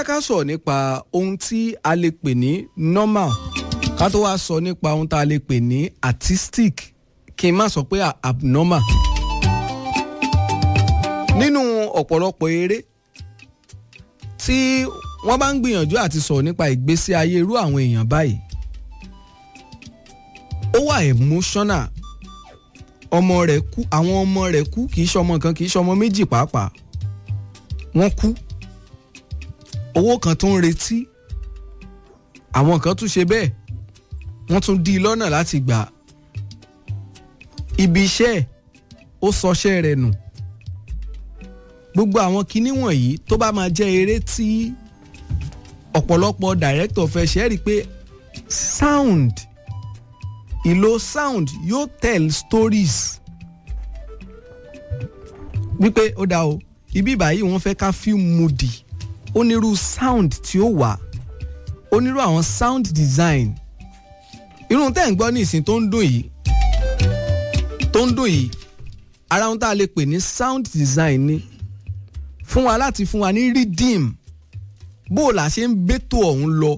jẹ́ ká sọ̀rọ̀ nípa ohun tí a lè pè ní normal ká tó wá sọ nípa ohun tá a lè pè ní artistic kí n má sọ pé abnormal. nínú ọ̀pọ̀lọpọ̀ eré tí wọ́n bá ń gbìyànjú àti sọ̀rọ̀ nípa ìgbésí ayé irú àwọn èèyàn báyìí ó wà emotional ọmọ rẹ̀ kú àwọn ọmọ rẹ̀ kú kì í ṣe ọmọ kan kì í ṣe ọmọ méjì pàápàá wọ́n kú owó kan tó ń retí àwọn kan tún ṣe bẹ́ẹ̀ wọ́n tún dí i lọ́nà láti gbà ibi iṣẹ́ ó sọṣẹ́ rẹ̀ nù gbogbo àwọn kinní wọ̀nyí tó bá máa jẹ́ eré tí ọ̀pọ̀lọpọ̀ director fẹ́ ṣe é rí i pé sound ìlò sound yóò tell stories wípé ó dá o ibi báyìí wọ́n fẹ́ ká feel moody onírú sound tí ó wà onírú àwọn sound design irú tẹ́ ń gbọ́ ní ìsìn tó ń dùn yìí tó ń dùn yìí ara ohun tá a lè pè ní sound design ni fún wa láti fún wa ní rhythm bó o là ṣe ń bẹ́tò ọ̀hún lọ.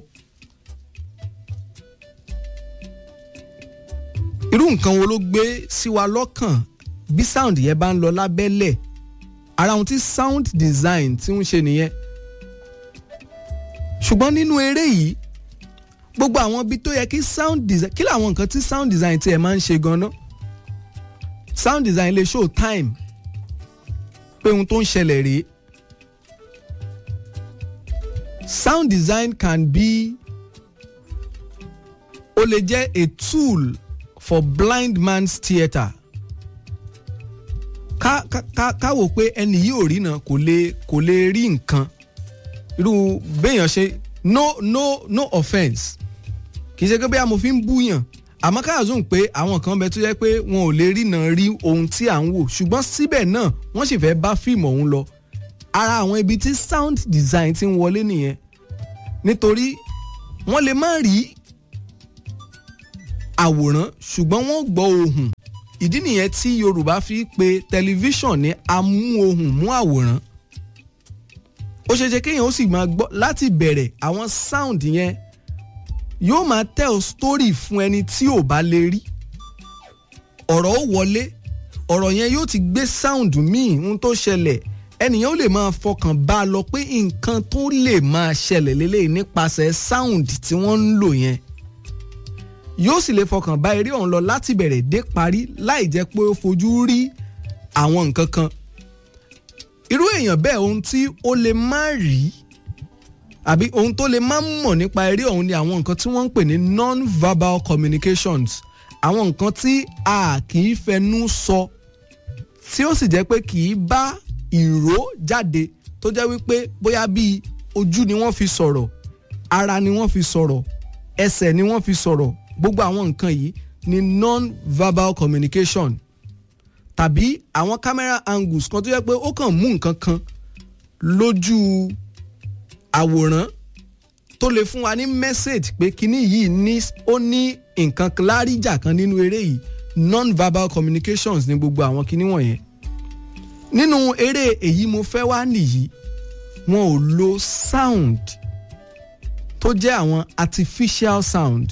irú nǹkan wo ló gbé sí wa lọ́kàn bí sound yẹn bá ń lọ lábẹ́lẹ̀ ara ohun tí sound design ti ń ṣe nìyẹn ṣùgbọ́n nínú eré yìí gbogbo àwọn ibi tó yẹ kí sound design kí làwọn nǹkan tí sound design tiẹ̀ máa ń ṣe gan-an sound design lè show time pé ohun tó ń ṣẹlẹ̀ rèé sound design can be ó lè jẹ́ a tool for blind man's theatre ká ká ká ká wò pé ẹni yìí ò rí náà kò lè kò lè rí nǹkan irú béèyàn ṣe no no no offence kì í ṣe pé bóyá mo fi ń búyàn àmọ́ káàzùn pé àwọn kan bẹ tó yẹ pé wọn ò lè rí náà rí ohun tí à ń wò ṣùgbọ́n síbẹ̀ náà wọ́n sì fẹ́ bá fíìmù ọ̀hún lọ ara àwọn ibi tí sound design ti ń wọlé nìyẹn nítorí wọ́n lè má rí àwòrán ṣùgbọ́n wọ́n gbọ́ ohùn ìdí nìyẹn tí Yorùbá fi pe tẹlifíṣàn ní amú ohùn mú àwòrán ó ṣeé ṣe kéèyàn ó sì máa gbọ́ láti bẹ̀rẹ̀ àwọn sound yẹn yóò máa tell story fún ẹni tí ò bá lè rí ọ̀rọ̀ ó wọlé ọ̀rọ̀ yẹn yóò ti gbé sound míì ohun tó ṣẹlẹ̀ ẹnìyàn ó lè máa fọkàn bá a lọ pé nǹkan tó lè máa ṣẹlẹ̀ lélẹ́yìn nípasẹ̀ sound tí wọ́n ń lò yẹn yóò sì lè fọkàn bá eré ọ̀hún lọ láti bẹ̀rẹ̀ dé parí láì jẹ́ pé ó fojú rí àwọn nǹkan kan irú èèyàn bẹ́ẹ̀ ohun tí ó lè má rí àbí ohun tó lè má mọ̀ nípa eré ọ̀hún ni àwọn nǹkan tí wọ́n ń pè ní non-verbal communications àwọn nǹkan tí a kì í fẹnu sọ tí ó sì jẹ́ pé kì í bá ìró jáde tó jẹ́ wípé bóyá bíi ojú ni wọ́n fi sọ̀rọ̀ ara ni wọ́n fi sọ̀rọ̀ ẹsẹ̀ ni wọ́n fi sọ̀rọ̀ gbogbo àwọn nǹkan yìí ni non-verbal communication tàbí àwọn camera angles kan tó yẹ pé ó kàn mú nǹkan kan lójú àwòrán tó lè fún wa ní message pé kinní yìí ní ó ní nǹkan láríjà kan nínú eré yìí non-verbal communications ní gbogbo àwọn kinní wọ̀nyẹn nínú eré èyí mo fẹ́ wá nìyí wọn ò lo sound tó jẹ́ àwọn artificial sound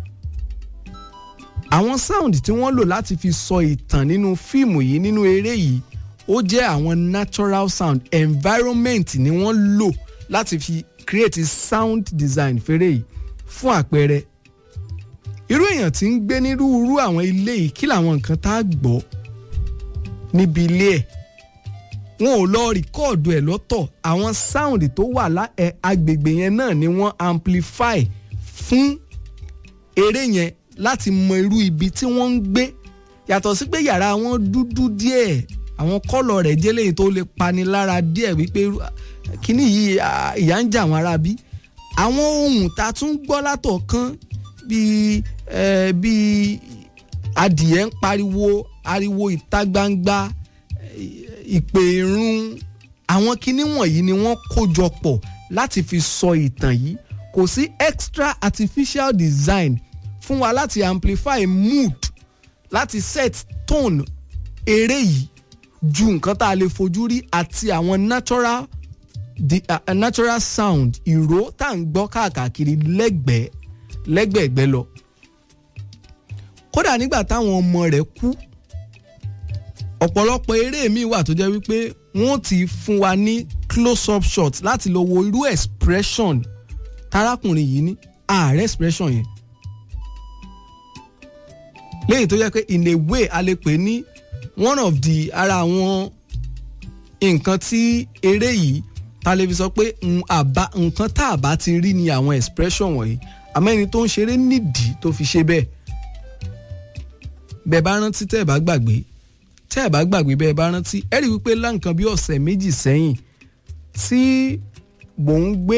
àwọn sound tí wọ́n lò láti fi sọ ìtàn nínú fíìmù yìí nínú eré yìí ó jẹ́ àwọn natural sound environment ni wọ́n lò láti fi create sound design fèrè yìí fún àpẹẹrẹ irú èèyàn tí ń gbé nírúurú àwọn ilé yìí kí làwọn nǹkan tá a gbọ́ níbi ilé ẹ̀ wọn ò lọ rìkọ́ọ̀dù ẹ̀ lọ́tọ̀ àwọn sound tó wà lá ẹ̀ agbègbè yẹn náà ni wọ́n amplify fún eré yẹn láti mọ irú ibi tí wọ́n ń gbé yàtọ̀ sí pé yàrá wọn dúdú díẹ̀ àwọn kọ́lọ̀ rẹ̀ jẹ́ léyìí tó lè pani lára díẹ̀ wípé kíní yìí ìyà ń jà wọn ara bí àwọn ohun tá a tún gbọ́ látọ̀kan bíi bíi adìẹ ń pariwo ariwo ìta gbangba ìpè irun àwọn kinní wọ̀nyí ni wọ́n kó jọ pọ̀ láti fi sọ ìtàn yìí kò sí extra artificial design fún wa láti amplify mood láti set tone eré yìí ju nǹkan tá a lè fojú rí àti àwọn natural the uh, natural sound ìró tá à ń gbọ́ káàkiri lẹ́gbẹ̀ẹ́ lẹ́gbẹ̀ẹ́gbẹ́ lọ kódà nígbà táwọn ọmọ rẹ̀ kú ọ̀pọ̀lọpọ̀ eré mi wà tó jẹ́ wípé wọ́n ti fún wa ní close up shot láti lọ wo irú expression tarákùnrin yìí ní ààrẹ expression yẹn léyìí tó jẹ́ pé in a way a lè pè ní one of the ara àwọn nǹkan tí eré yìí ta lè fi sọ pé nǹkan tá a bá ti rí ni àwọn expression wọ̀nyí àmọ́ ẹni tó ń ṣeré nídìí tó fi ṣe bẹ́ẹ̀ bẹ́ẹ̀ bá rántí tẹ́ ẹ̀ bá gbàgbé tẹ́ ẹ̀ bá gbàgbé bẹ́ẹ̀ bá rántí ẹ rí wípé láǹkan bí ọ̀sẹ̀ méjì sẹ́yìn tí mò ń gbé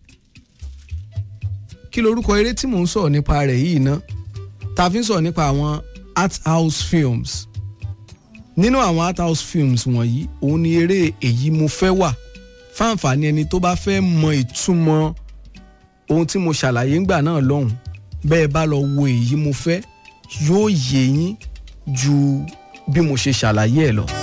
kí lorúkọ eré tí mò ń sọ̀rọ̀ nípa rẹ̀ yìí ná ta fi ń sọ̀rọ̀ nípa àwọn art house films nínú àwọn art house films wọ̀nyí òun ni eré èyí mo fẹ́ wà fáǹfààní ẹni tó bá fẹ́ mọ ìtumọ̀ ohun tí mo ṣàlàyé ńgbà náà lọ́hùn bẹ́ẹ̀ bá lọ wo èyí mo fẹ́ yóò yé yín ju bí mo ṣe ṣàlàyé ẹ̀ lọ.